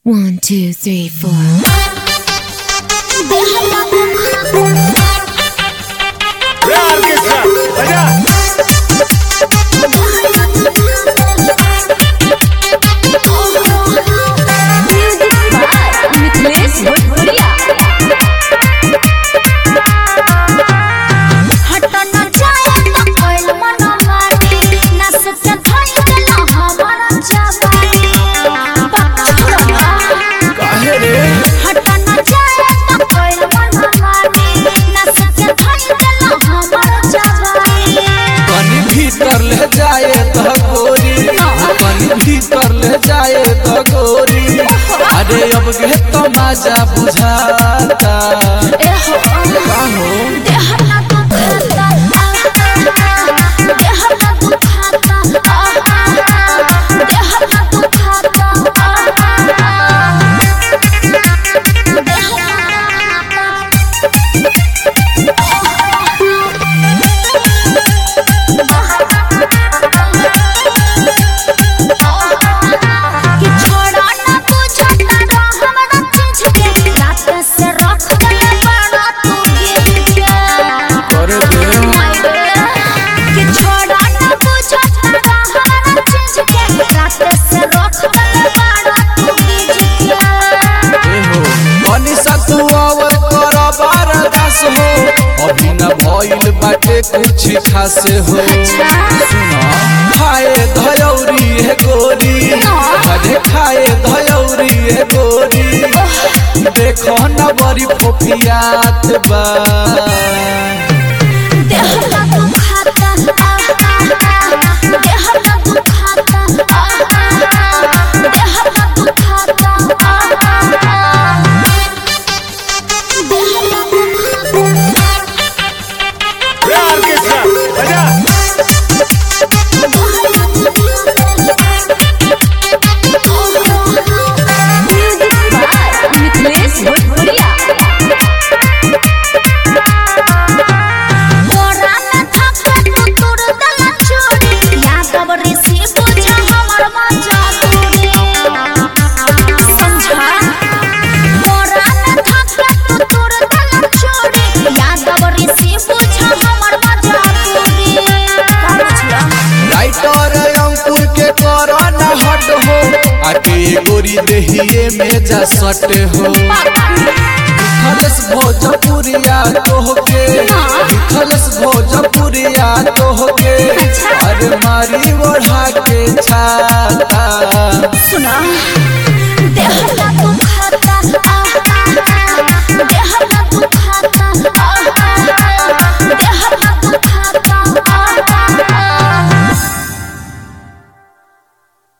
One, two, three, four. रे orchestra बजा मिथिलेश भोजपुरिया काहे रे पानी भीतर ले जाए तो गोरी पानी भीतर ले जाए तो गोरी अरे अब के तो मजा बुझाता का हो करे दे ए हो मनीषा तू अवर कर बारदास हो अभी न भइल बाटे कुछ खास हो सुना खाए धयौरी है गोरी अरे खाए धयौरी है गोरी देखो न बड़ी फोफियात बा रे ऑर्केस्ट्रा बजा मिथिलेश भोजपुरिया राइटर अंकुर के कर न हट हो आके गोरी देहिए में जा सट हो खलस भोजपुरिया तोहके खलस भोजपुरिया तोहके अरे मारी ओढ़ा के छाता सुना